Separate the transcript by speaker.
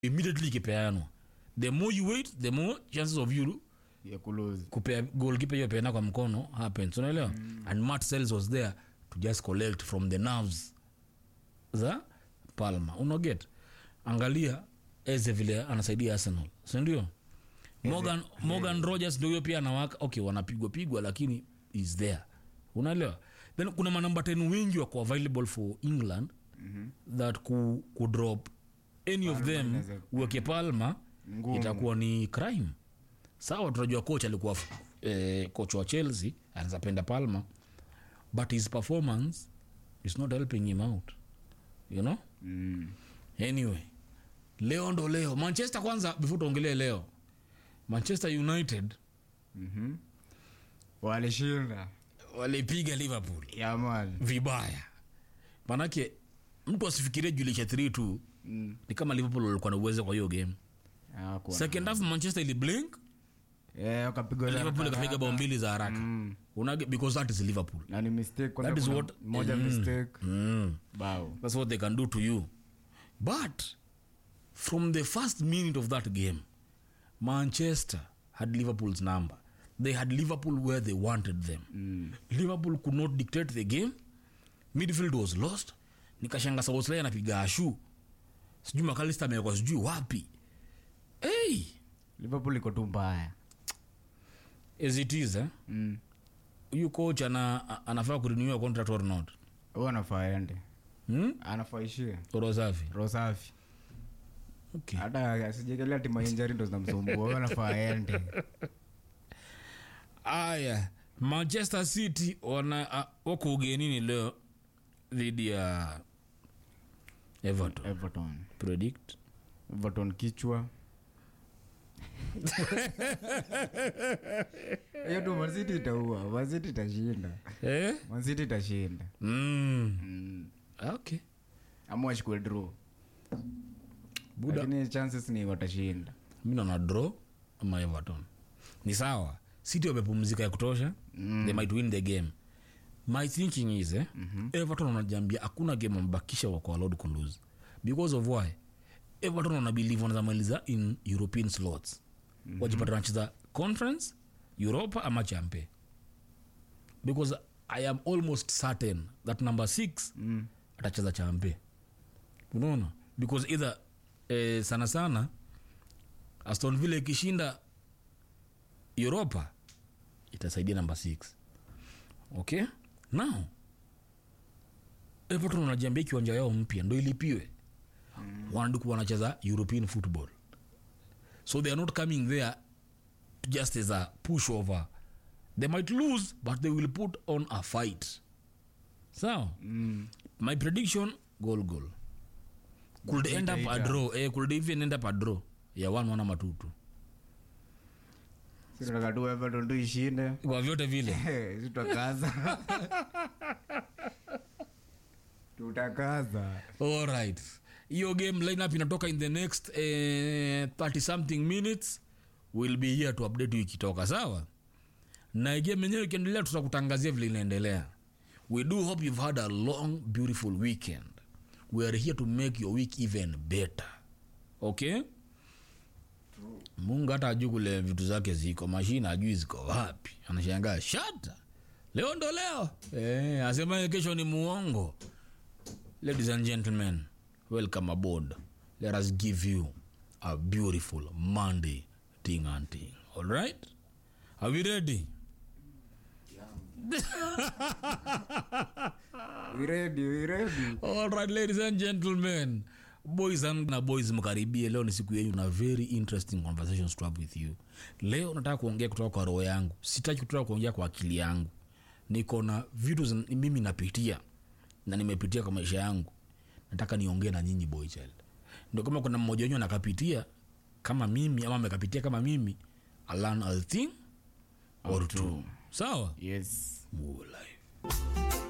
Speaker 1: immediately ikipeanwa the more you wait the more chances of you
Speaker 2: ya kulose
Speaker 1: kupea goalkeeper hiyo peana kwa mkono happens unaelewa mm. and Matt Sells was there to just collect from the nerves za Palma unaget angalia eze vile anasaidia Arsenal si ndio Morgan, Morgan Rogers ndio huyo pia anawaka okay wanapigwa pigwa lakini is there unaelewa then kuna manamba 10 wengi wako available for England mm-hmm. that ku, ku drop any of them
Speaker 2: inaweza-
Speaker 1: uweke Palma
Speaker 2: Ngumu.
Speaker 1: itakuwa ni crime sawa tunajua coach alikuwa eh, coach wa chelsea anaweza penda palma but his performance is not helping him out you know
Speaker 2: mm.
Speaker 1: anyway leo ndo leo manchester kwanza before tuongelee leo manchester united
Speaker 2: mm-hmm. walishinda
Speaker 1: walipiga liverpool
Speaker 2: yaman
Speaker 1: vibaya manake mtu asifikirie julisha 3 tu
Speaker 2: mm.
Speaker 1: ni kama liverpool walikuwa na uwezo kwa hiyo game
Speaker 2: Hakuwa
Speaker 1: second half manchester ili blink
Speaker 2: na- Eh, wakapigwa za
Speaker 1: liverpool
Speaker 2: haraka
Speaker 1: ikapiga bao
Speaker 2: haraka.
Speaker 1: mbili za haraka
Speaker 2: Mm.
Speaker 1: Unage, because that is liverpool
Speaker 2: na ni mistake kwanza
Speaker 1: That is
Speaker 2: kuna
Speaker 1: what-
Speaker 2: moja
Speaker 1: Mm.
Speaker 2: mistake
Speaker 1: mm.
Speaker 2: bao
Speaker 1: That's what they can do to you. But from the first minute of that game, Manchester had Liverpool's number. They had Liverpool where they wanted them.
Speaker 2: mm.
Speaker 1: Liverpool could not dictate the game. Midfield was lost. Nikashanga Szoboszlai anapiga ashu. Sijui McAllister amewekwa sijui wapi. Hey,
Speaker 2: liverpool iko tu mbaya
Speaker 1: as it is, eh?
Speaker 2: mm.
Speaker 1: Huyu coach ana, a- anafaa kurenew contract or not?
Speaker 2: huyo anafaa ende
Speaker 1: Hmm?
Speaker 2: anafaa ishie
Speaker 1: Roho safi.
Speaker 2: roho safi
Speaker 1: Okay.
Speaker 2: hata asijekelea tima injari ndo zinamsumbua huyo anafaa ende
Speaker 1: aya manchester city wana uh, wako ugenini leo dhidi ya everton
Speaker 2: everton
Speaker 1: predict
Speaker 2: everton kichwa hiyo tu mansiti itaua mansiti itashinda
Speaker 1: eh?
Speaker 2: mansiti itashinda
Speaker 1: mm.
Speaker 2: mm.
Speaker 1: okay
Speaker 2: ama wachukue draw
Speaker 1: buda
Speaker 2: lakini chances ni watashinda
Speaker 1: mi naona draw ama everton ni sawa city wamepumzika ya kutosha
Speaker 2: Mm.
Speaker 1: they might win the game my thinking is eh, mm-hmm. everton wanajambia hakuna game wamebakisha wako allowed ku lose because of why everton wanabelieve wanazamaliza in european slots mm-hmm. wajipata wanacheza conference europa ama champe because i am almost certain that number six
Speaker 2: mm.
Speaker 1: atacheza champe unaona because either eh, sana sana aston villa ikishinda europa itasaidia namba 6 okay now everton wanajiambia kiwanja yao mpya ndo ilipiwe mm. wanadu wanacheza european football so they are not coming there to just as a pushover they might lose but they will put on a fight sawa
Speaker 2: Mm.
Speaker 1: my prediction goal goal could end up a
Speaker 2: Itaita.
Speaker 1: draw eh, could even end up a draw ya one one ama two two
Speaker 2: Si tunataka tu everton tu ishinde
Speaker 1: kwa vyote vile
Speaker 2: Si tutakaza tutakaza
Speaker 1: alright hiyo game lineup inatoka in the next eh, 30 something minutes will be here to update you ikitoka sawa na game yenyewe ikiendelea tutakutangazia vile inaendelea we do hope you've had a long beautiful weekend we are here to make your week even better okay mungu hata ajui kule vitu zake ziko mashine ajui ziko wapi anashangaa shata leo ndo leo eh, asemaye kesho ni muongo ladies and gentlemen welcome aboard let us give you a beautiful monday ting and ting all right are we ready
Speaker 2: We ready, we ready.
Speaker 1: all right ladies and gentlemen boys and na boys mkaribie leo ni siku yenyu na very interesting conversations to have with you leo nataka kuongea kutoka kwa roho yangu sitaki kutoka kuongea kwa akili yangu niko na vitu zin- mimi napitia na nimepitia kwa maisha yangu nataka niongee na nyinyi boy child ndio kama kuna mmoja wenyu anakapitia kama mimi ama amekapitia kama mimi I learn a thing or two sawa
Speaker 2: yes
Speaker 1: Move life